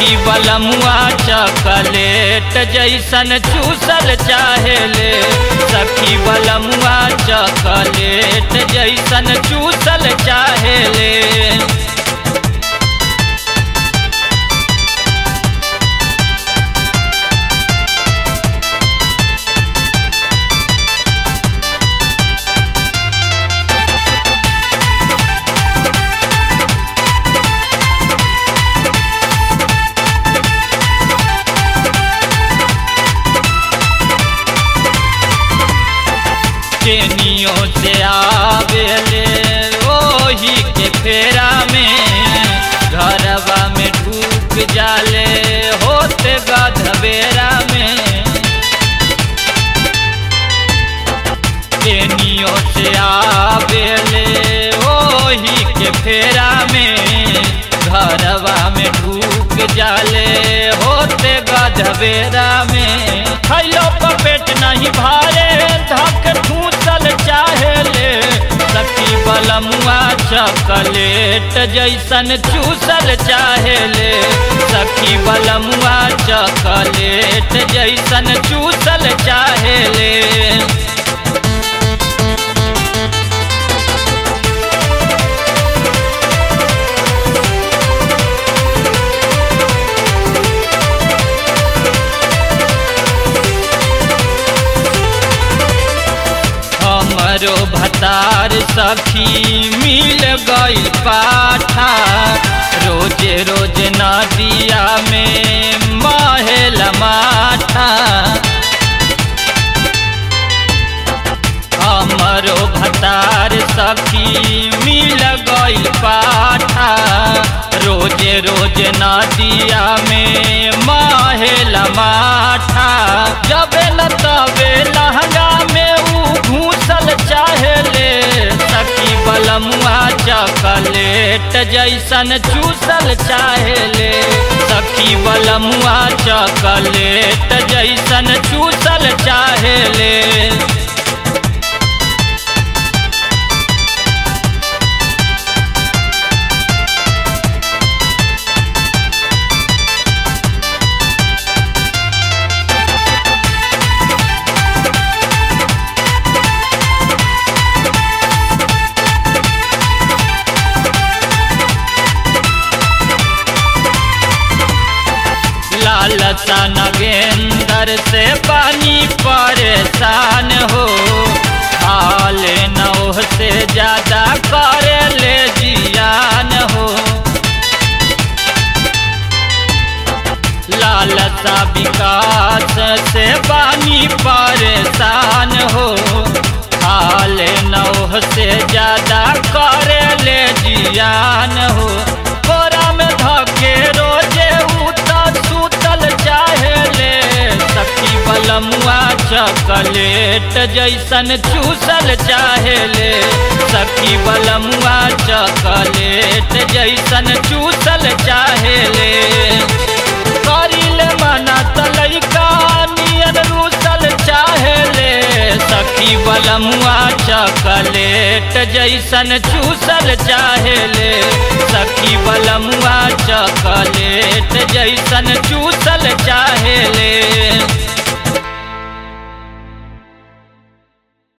सखी बलमुआ चकलेट जैसन चूसल चाहेले सखी बलमुआ चकलेट जैसन चूसल चाहेले केनियों से आवेले ओही के फेरा में घरवा में ढूक जाले होते गधबेरा में केनियों से आवेले ओही के फेरा में घरवा में ढूक जाले होते गधबेरा में खैलो पपेट नहीं भारे धक ठूसल चाहेले सखी बलमुआ चकलेट जैसन चूसल चाहेले सखी बलमुआ चकलेट जैसन चूसल चाहेले हमरो भतार सखी मिल गई पाठा रोजे रोज नदिया में महल माठा हमरो भतार सखी मिल गई पाठा रोजे रोज नदिया में महल माठा जबे न तबे लहंगा में ऊ घूसल चाहेले सखी बलमुआ चकलेट जैसन चूसल चाहेले सखी बलमुआ चकलेट जैसन चूसल चाहेले लालसा नगेंदर से पानी परेशान हो हाल नौह से ज्यादा करे ले जियान हो लालसा विकास से पानी परेशान हो हाल नौह से ज्यादा करे ले जियान हो कोरा में धके रोजे उता सुतल चाहेले सखी बलमुआ चकलेट जैसन चूसल चाहेले सखी बलमुआ चकलेट जैसन चूसल चाहेले करिले मना तलैका नियन रूसल चाहेले सखी बलमुआ चकलेट जैसन चूसल चाहेले सखी बलमुआ चकलेट जैसन चूसल चाहेले